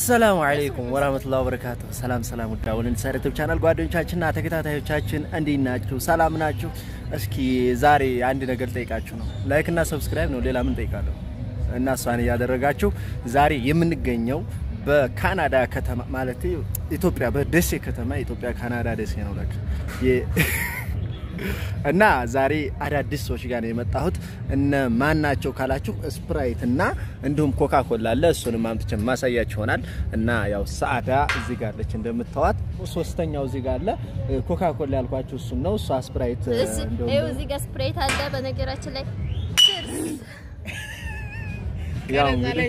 ሰላሙ አለይኩም ወራህመቱላሂ ወበረካቱ። ሰላም ሰላም፣ ውድ አወልን ዩቲዩብ ቻናል ጓደኞቻችንና ተከታታዮቻችን እንዴት ናችሁ? ሰላም ናችሁ? እስኪ ዛሬ አንድ ነገር ጠይቃችሁ ነው። ላይክ እና ሰብስክራይብ ነው፣ ሌላ ምን ጠይቃለሁ? እና እሷን እያደረጋችሁ ዛሬ የምንገኘው በካናዳ ከተማ ማለት ኢትዮጵያ በደሴ ከተማ ኢትዮጵያ ካናዳ ደሴ ነው ለካ እና ዛሬ አዳዲስ ሰዎች ጋር ነው የመጣሁት። እነ ማን ናቸው ካላችሁ ስፕራይት እና እንዲሁም ኮካ ኮላ አለ። እሱንም አምጥቼ ማሳያችሁ ይሆናል። እና ያው ሰአዳ እዚህ ጋር አለች እንደምታዋት። ሶስተኛው እዚህ ጋር አለ። ኮካ ኮላ ያልኳችሁ እሱን ነው። እሷ ስፕራይት ይኸው እዚህ ጋር ስፕሬት አለ። በነገራችን ላይ ያው እንግዲህ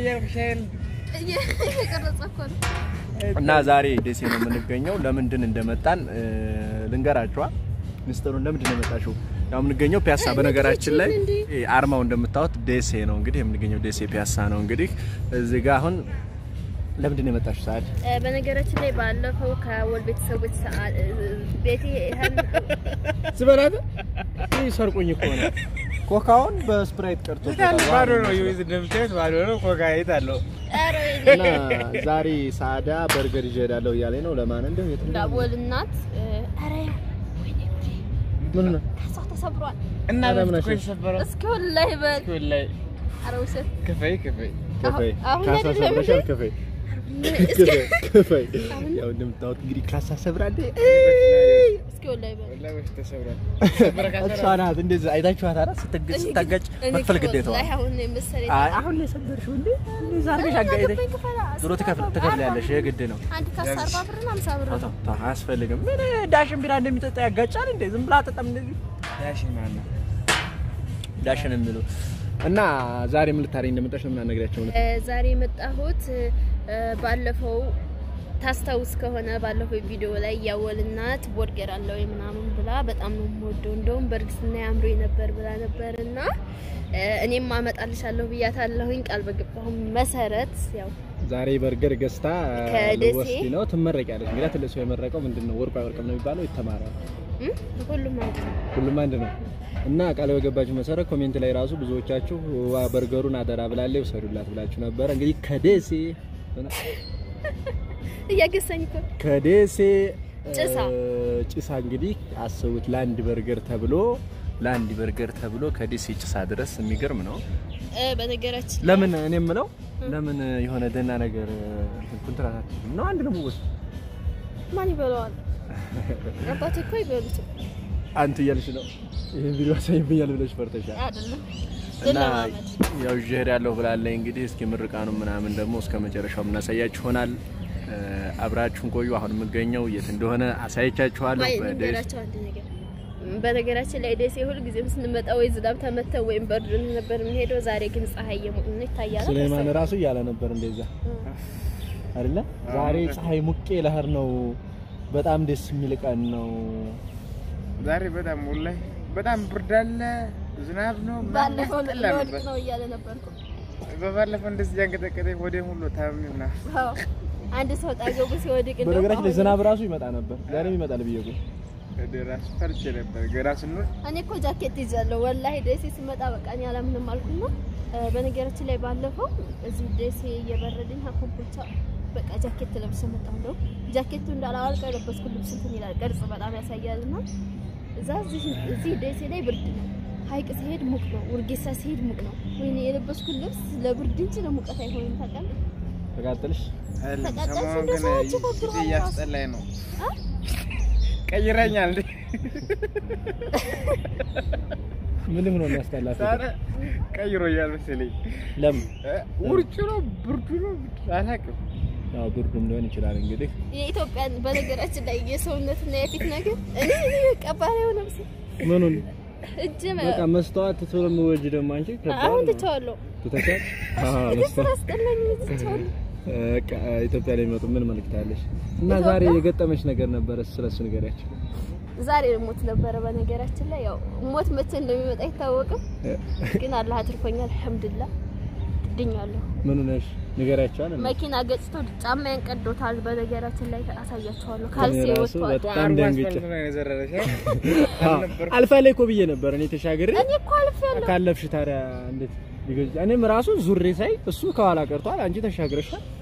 እየቀረጸ እኮ ነው። እና ዛሬ ደሴ ነው የምንገኘው። ለምንድን እንደመጣን ልንገራችኋል። ሚስጥሩን ለምንድን ነው የመጣችው? ያው የምንገኘው ፒያሳ፣ በነገራችን ላይ አርማው እንደምታዩት ደሴ ነው። እንግዲህ የምንገኘው ደሴ ፒያሳ ነው። እንግዲህ እዚህ ጋር አሁን ለምንድን ነው የመጣችው? ሰዓት በነገራችን ላይ ባለፈው ከወል ቤተሰቦች ሰዓት ቤቴ ይሄን ስበላት ይህ ሰርቁኝ እኮ ነው። ኮካውን በስፕራይት ቀርቶ ባዶ ነው። ይኸው እንደምታዩት ባዶ ነው። ኮካ የት አለው? ኧረ እና ዛሬ ሳዳ በርገር ይዤ እሄዳለሁ እያለኝ ነው። ለማን እንደው የት ነው ዳቦል እናት ኧረ ወይኔ ጉዴ ምን ነው ካሳ ተሰብሯል። እና ኧረ ምን በፊት እኮ አሸ- የተሰበረው እስኪ ወላሂ በል እስኪ ወላሂ ኧረ ውሰድ ክፈይ ክፈይ ከፈይ አሁን ካሳ አይደለም ሰብረሻል። እንዴ? ከፈይ እስኪ ከፈይ ያው እንደምታዩት እንግዲህ ካሳ ሰብራለች። እስኪ ወላሂ በል ወላሂ በፊት ተሰብሯል። ተሰበረ ካሰራ እሷ ናት እንደዚህ አይታችኋት አይደል? ስትገጭ ስታጋጭ እኔ መክፈል እኮ ግዴታዋ። ወላሂ አሁን ነው የመሰለኝ አይ አሁን ላይ ሰበርሽው እንዴ? እንደዛ አድርገሽ አጋጭተሽ አገባኝ ክፈላ ዞሮ ትከፍል ትከፍላለሽ። የግድ ነው። አንድ ካሳ አርባ ብርና ሃምሳ ብር ተው ነው። ተው ተው፣ አያስፈልግም። ምን ዳሽን ቢራ እንደሚጠጣ ያጋጫል እንዴ? ዝም ብላ አጠጣም እንደዚህ ዳሽን ማን ነው? ዳሽን የሚሉ እና ዛሬ ምን ልታረኝ እንደመጣሽ ነው ምን አነግራቸው ነው? እ ዛሬ የመጣሁት እ ባለፈው ታስታውስ ከሆነ ባለፈው ቪዲዮ ላይ ያወል እናት ቦርገር አለ ወይ ምናምን ብላ በጣም ነው የምወደው እንደውም በእርግዝና ያምሮ ነበር ብላ ነበር እና እ እኔም አመጣልሻለሁ ብያታለሁኝ ቃል በገባሁ መሰረት ያው ዛሬ በርገር ገዝታ ከደሴ ልወስድ ነው። ትመረቂያለሽ። እንግዲህ ትልሱ የመረቀው ምንድን ነው? ወርቁ አይወርቅም ነው የሚባለው። ይተማራል። እ ሁሉም ማለት ነው ሁሉም አንድ ነው እና ቃል በገባችሁ መሰረት ኮሜንት ላይ ራሱ ብዙዎቻችሁ ዋ በርገሩን አደራ ብላለ ውሰዱላት ብላችሁ ነበረ። እንግዲህ ከደሴ እያገሳኝ እኮ ከደሴ ጭሳ። እ፣ ጭሳ እንግዲህ አስቡት ለአንድ በርገር ተብሎ ለአንድ በርገር ተብሎ ከደሴ ጭሳ ድረስ የሚገርም ነው። እ በነገራችን ላይ ለምን እኔ የምለው ለምን የሆነ ደህና ነገር ኮንትራት አትይዙም ነው? አንድ ነው የምወስድ ማን ይበለዋል አባቴ እኮ ይበሉት አንተ እያልሽ ነው ይሄን ቪዲዮ አሳይብኛል ብለሽ ፈርተሻል። አይደለም እና ለማመድ ያው ይዤ እሄዳለሁ ብላለኝ። እንግዲህ እስኪ ምርቃኑ ምናምን ደግሞ እስከ መጨረሻው የምናሳያችሁ ይሆናል። እ፣ አብራችሁን ቆዩ። አሁን የምገኘው የት እንደሆነ አሳይቻችኋለሁ። ቆይ በደስ ልንገራቸው አንድ ነገር። በነገራችን ላይ ደሴ ሁል ጊዜም ስንመጣ ወይ ዝናብ ተመተው ወይም በርድ ነበር የምንሄደው። ዛሬ ግን ፀሐይ እየሞቅን ነው ይታያል። ሱሌማን ራሱ እያለ ነበር እንደዛ አይደለ? ዛሬ ፀሐይ ሙቄ ለህር ነው። በጣም ደስ የሚል ቀን ነው። ዛሬ በጣም ወላሂ በጣም ብርድ አለ፣ ዝናብ ነው። ምናምን ባለፈው ያስጠላ ለወድቅ ነበር። ነው እያለ ነበርኩ። በባለፈው እንደዚህ ያንቀጠቀጠኝ ወደ ሁሉ ታምሜ ምናምን አዎ አንድ ሰው ጣገቡ ሲወድቅ እንደው በነገራችን ላይ አሁን- ዝናብ ራሱ ይመጣ ነበር። ዛሬም ይመጣል ብዬ እኮ ወደ ራሱ ፈርቼ ነበር። ገና ስንወጣ እኔ እኮ ጃኬት ይዣለሁ ወላሂ ደሴ ስመጣ በቃ እኔ አላምንም አልኩና እ፣ በነገራችን ላይ ባለፈው እዚህ ደሴ እየበረደኝ ኮምቦልቻ በቃ ጃኬት ለብሼ መጣሁ። እንደው ጃኬቱ እንዳላወልቅ የለበስኩት ልብስ እንትን ይላል፣ ቅርጽ በጣም ያሳያልና እዛ እዚህ እዚህ ደሴ ላይ ብርድ ነው። ሀይቅ ሲሄድ ሙቅ ነው። ውርጌሳ ሲሄድ ሙቅ ነው። ወይኔ የለበስኩት ልብስ ለብርድ እንጂ ለሙቀት አይሆንም። ታውቃለህ? ተቃጠልሽ። አይደለም፣ ተቀጣሽ ሰሞኑን እንደ ግን ሰዎች ፊቴ ፎክረዋል እያስጠላኝ ነው። አ? ቀይረኛል እንዴ? ምንም ነው የሚያስጠላት? ዛሬ ቀይሮኛል መሰለኝ። ለምን? እ፣ ውርጩ ነው ብርዱ ነው አላውቅም። ያው ብርዱም ሊሆን ይችላል እንግዲህ የኢትዮጵያን በነገራችን ላይ የሰውነትና የፊት ነገር እኔ እኔ ቀባሪ ሆነ ምስ ምኑን እጅ በቃ መስተዋት ስለምወጅ ደግሞ አንቺ ከባድ አሁን ነው። ትቼዋለሁ። ትተሻል? አዎ እግር መስተዋት አስጠላኝ ትቼዋለሁ። በቃ ኢትዮጵያ ላይ የሚመጡ ምን መልዕክት አለሽ? እና ኢትዮጵያ? ዛሬ የገጠመች ነገር ነበረ፣ ስለሱ ንገሪያቸው። ዛሬ ሞት ነበረ። በነገራችን ላይ ያው ሞት መቼ እንደሚመጣ አይታወቅም፣ ግን አላህ አትርፎኛል። አልሐምዱሊላህ ድኛለሁ። ምኑ ነሽ? ንገሪያቸው አለ። መኪና ገጭቶ ጫማዬን ቀዶታል። በነገራችን ላይ አሳያቸዋለሁ። እኔ ካልሲ ራሱ ወጥቷል። በጣም ደንግጬ አስፋልት ነው የዘረረሽ? አዎ፣ አልነበርኩም። አልፋ ላይ እኮ ብዬ ነበር እኔ ተሻግሬ እኔ እኮ አልፌያለሁ። ካለፍሽ ታዲያ እንዴት ሊገጭ? እኔም ራሱ ዙሬ ሳይ እሱ ከኋላ ቀርቷል፣ አንቺ ተሻግረሻል።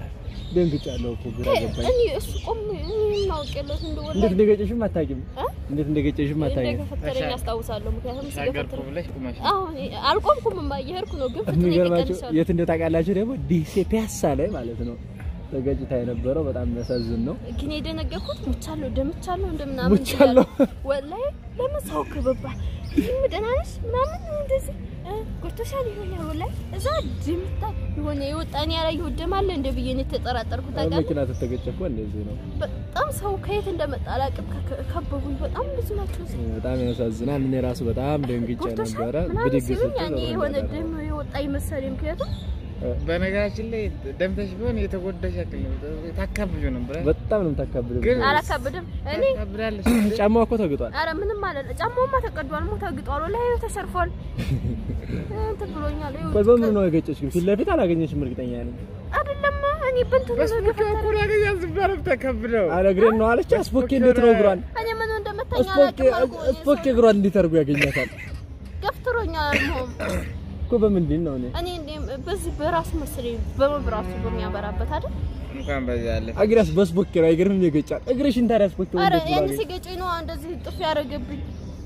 ደንግጫለሁ እኮ ግራ ገባኝ። እኔ እሱ ቆም እኔ ማውቀለት እንደወላ እንዴት እንደገጨሽም አታውቂም። እ? እንዴት እንደገጨሽም አታውቂም። እንደገፈተረኝ አስታውሳለሁ። ምክንያቱም ተሻገርኩ ሲገፈተረኝ ብለሽ ቁመሽ አሁን አልቆምኩም፣ እማ እየሄድኩ ነው። ግን ፍጥነት የሚገርማቸው ይቀንሳል። የት እንደው ታውቃላችሁ ደግሞ ዲሴ ፒያሳ ላይ ማለት ነው ተገጭታ የነበረው በጣም የሚያሳዝን ነው። ግን የደነገርኩት ሙቻለሁ ደምቻለሁ እንደምናምን ሙቻለሁ። ወላሂ ለምን ሰው ክብባል ይህም ደህና ነሽ ምናምን እንደዚህ እ፣ ጎድቶሻል ይሆናል ወላሂ እዛ ድምታ የሆነ የወጣ እኔ ያላየሁት ደም አለ እንደ ብዬ ነው የተጠራጠርኩት። ታውቃለህ መኪና ተተገጨ እኮ እንደዚህ ነው። በጣም ሰው ከየት እንደመጣ አላውቅም። ከ- ከበቡኝ። በጣም ብዙ ናቸው። በጣም ያሳዝናል። እኔ ራሱ በጣም ደንግጬ ጎድቶሻል ነበረ። ምናምን ብድግ ሲሉኝ ስትል ያኔ ሮሮ የሆነ እንዳለ ደም የወጣ ይመሰለኝ ምክንያቱም በነገራችን ላይ ደምተሽ ቢሆን የተጎዳሽ ያክል ነው ታካብጁ ነበር በጣም ነው የምታካብደው። ግን- አላካብድም እኔ ታካብዳለሽ ጫማው እኮ ተግጧል። አረ ምንም አለ ጫማውማ ተቀዷል፣ ሞ ተግጧል፣ ወላሂ ተሰርፏል። እንትን ብሎኛል። ይኸው ቆይ በምኑ ነው የገጨሽ? ግን ፊት ለፊት አላገኘሽም እርግጠኛ ነኝ። አይደለም እኔ በእንትን ነው በስፖኪ የገፈተረኝ። በኩል ያገኛል ዝባረ ተከብደው አለ እግሬን ነው አለች። አስፖኬ እንዴት ነው እግሯን እኔ ምን እንደመታኝ አስፖኬ አላውቅም። አልኩ እኔ አስፖኬ እግሯን እንዴት አድርጎ ያገኛታል ገፍትሮኛል። አልሞም እኮ በምንድን ነው እኔ እኔ እንዴም በዚህ በራሱ መሰለኝ በመብራቱ በሚያበራበት አይደል? እንኳን በዛ ያለ አግሪያስ በስፖኬ ነው አይገርምም? የገጫል እግርሽን ታዲያ አስፖኬ አረ እንዴት ያን ነው ሲገጨኝ ነው እንደዚህ ጥፍ ያደረገብኝ።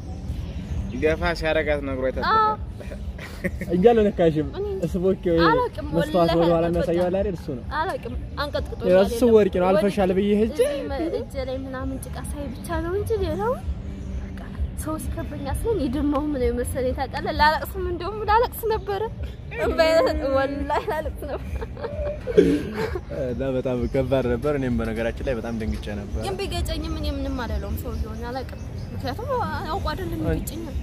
ገፋ ሲያረጋት ነግሮ አዎ ይታጠፋል እንጂ አልነካሽም። እኔ ስፖኬ አላውቅም፣ መስተዋት ወላሂ ወደ ኋላ በቃ። የሚያሳየው አይደል? እሱ ነው። አላውቅም አንቀጥቅጦ የራሱ ወርቅ ነው አልፈሻል ብዬ ሄጄ እጄ ላይ ምናምን ጭቃ ሳይ ብቻ ነው እንጂ ሌላው በቃ ሰው ሲከበኝ አስለን የደማው ምን መሰለኝ ታውቃለህ። ላለቅስም እንደውም ላለቅስ ነበረ ወላሂ ላለቅስ ነበር። እና በጣም ከባድ ነበር። እኔም በነገራችን ላይ በጣም ደንግጬ ነበር። ግን ቢገጨኝም እኔ ምንም አልለውም ሰውዬውን አላውቅም። ምክንያቱም አውቆ አይደለም የሚገጨኝ።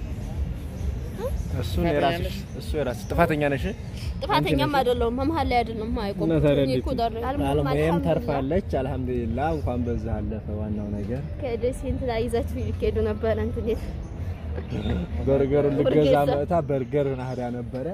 እሱ የራስሽ እሱ የራስሽ ጥፋተኛ ነሽ። ጥፋተኛም አይደለሁም መሀል ላይ አይደለም ማይቆም እና ታዲያ እኔ እኮ እንዴት ዳር አልሞትም፣ አልሙሄም አልሐምዱሊላህ። ተርፋለች። አልሐምዱሊላህ እንኳን በዛ አለፈ። ዋናው ነገር ከደሴ እንትን ላይ ይዛችሁ ይሄዱ ነበረ እንትን የት በርገሩን ልገዛ ኡርጌሳ። መጣ። በርገር ናህዳ ነበረ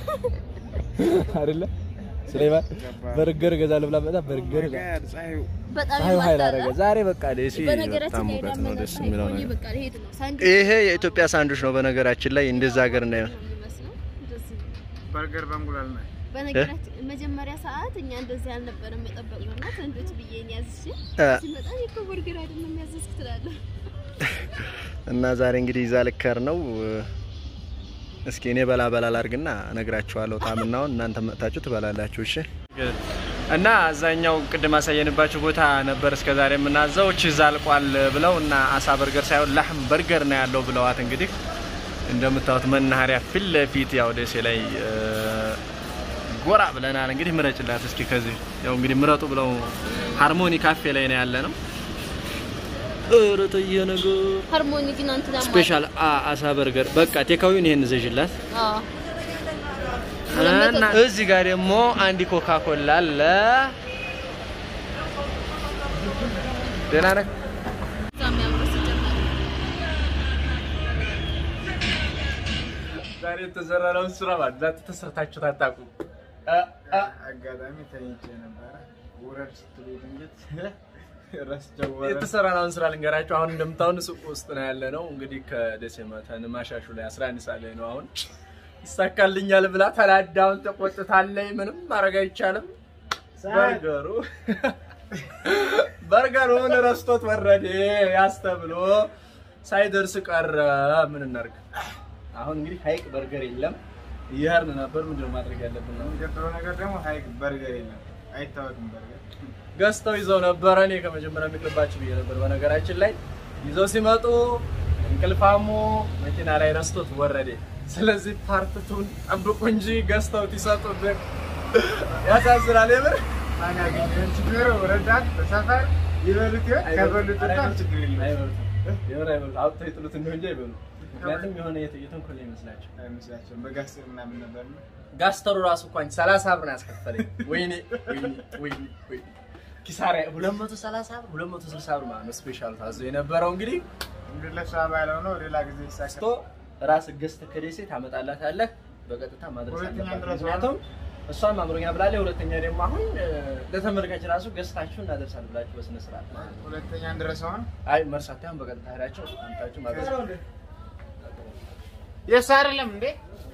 አይደለ ስለይባል በርገር ገዛ ልብላ መጣ። በርገር ፀሐዩ በጣም ፀሐዩ ኃይል ይማታል። አደረገ። ዛሬ በቃ ደሴ በነገራችን በጣም ላይ ሙቀት ነው። ዳመና ደስ የሚለው ሳይሆን ነገር በቃ ልሄድ ነው ሳንድ ይሄ የኢትዮጵያ ሳንዱች ነው። በነገራችን ላይ እንደዛ ሀገር እንዳይሆን የሚመስለው እንደዚህ በርገር በእንቁላል ነው በነገራችን መጀመሪያ ሰዓት እኛ እንደዚህ አልነበረም የጠበቅነው እና ሰንዶች ብዬ ነው ያዝሽ እ። ሲመጣ እኔ እኮ በርገር አይደለም የሚያዘዝክ ትላለህ። እና ዛሬ እንግዲህ ይዛ ልከር ነው። እስኪ እኔ በላ በላ ላርግና እነግራችኋለሁ ጣምናውን እናንተ መጥታችሁ ትበላላችሁ። እሺ። እና አዛኛው ቅድም አሳየንባችሁ ቦታ ነበር እስከ ዛሬ የምናዘው ቺዝ አልቋል ብለው እና አሳ በርገር ሳይሆን ላህም በርገር ነው ያለው ብለዋት እንግዲህ እንደምታዩት መናኸሪያ ፊት ለፊት ያው ደሴ ላይ እ፣ ጎራ ብለናል። እንግዲህ ምረጭላት እስኪ ከዚህ ያው እንግዲህ ምረጡ ብለው ሃርሞኒ ካፌ ላይ ነው ያለ ነው። ኧረ ተየ ነገር ሃርሞኒ ግን እንትና ማለት- ስፔሻል አ- አሳ በርገር በቃ ቴካዊን ይሄን ዘዥላት አዎ እና እዚህ ጋር ደግሞ አንድ ኮካ ኮላ አለ። ደህና ነህ? በጣም ያምር ሲጀመር ዛሬ የተሰራነውን ስራ ማለት ዛሬ ተሰርታችሁ ታጣቁ። አጋጣሚ ተኝቼ ነበረ ውረድ ስትሉ ድንገት የተሰራነውን ስራ ልንገራችሁ። አሁን እንደምታውን ሱቅ ውስጥ ነው ያለ ነው። እንግዲህ ከደሴ መተን ማሻሹ ላይ 11 ሰዓት ላይ ነው አሁን ይሳካልኛል ብላ ተላዳውን ተቆጥታለች። ምንም ማድረግ አይቻልም። በርገሩ በርገሩን ረስቶት ወረደ ያስተብሎ ሳይደርስ ቀረ። ምን እናድርግ? አሁን እንግዲህ ሀይቅ በርገር የለም እየሄድን ነበር። ምንድነው ማድረግ ያለብን ነው? የሚቀጥለው ነገር ደግሞ ሀይቅ በርገር የለም አይታወቅም በርገር ገዝተው ይዘው ነበረ። እኔ ከመጀመሪያ የሚቅርባችሁ ብዬ ነበር። በነገራችን ላይ ይዘው ሲመጡ እንቅልፋሙ መኪና ላይ ረስቶት ወረደ። ስለዚህ ፓርትቱን ጠብቁ እንጂ ገዝተውት ይሰጡብን። ያሳዝናል የምር ማን ያገኘን ችግር ረዳት በሰፈር ይበሉት ይሆን ከበሉት በጣም ችግር የለም አይበሉትም። የምር አይበሉትም። አውጥተው ይጥሉት እንደው እንጂ አይበሉም። ምክንያቱም የሆነ የተ- የተንኮል ይመስላቸው አይመስላቸውም በጋስ ምናምን ነበር ነው ጋስተሩ ራሱ እንኳን 30 ብር ነው ያስከፈለኝ። ወይኔ ወይኔ ወይኔ ወይኔ ኪሳራ 230 ብር 260 ብር ማለት ነው። ስፔሻል ታዞ የነበረው እንግዲህ እንግዲህ ለሷ ባለው ነው ሌላ ጊዜ ይሳካል ስቶ ራስ ገዝተህ ከደሴ ታመጣላታለህ። በቀጥታ ማድረስ ሁለተኛ አለባት። ድረስ ምክንያቱም እሷም አምሮኛ ብላለች። ሁለተኛ ደግሞ አሁን እ፣ ለተመልካች ራሱ ገዝታችሁ እናደርሳል ብላችሁ በስነ ስርዓት ማለት ነው። ሁለተኛ እንደረሰውን አይ መርሳት ያሁን በቀጥታ ሄዳችሁ አምጣችሁ ማድረስ የእሱ አይደለም እንዴ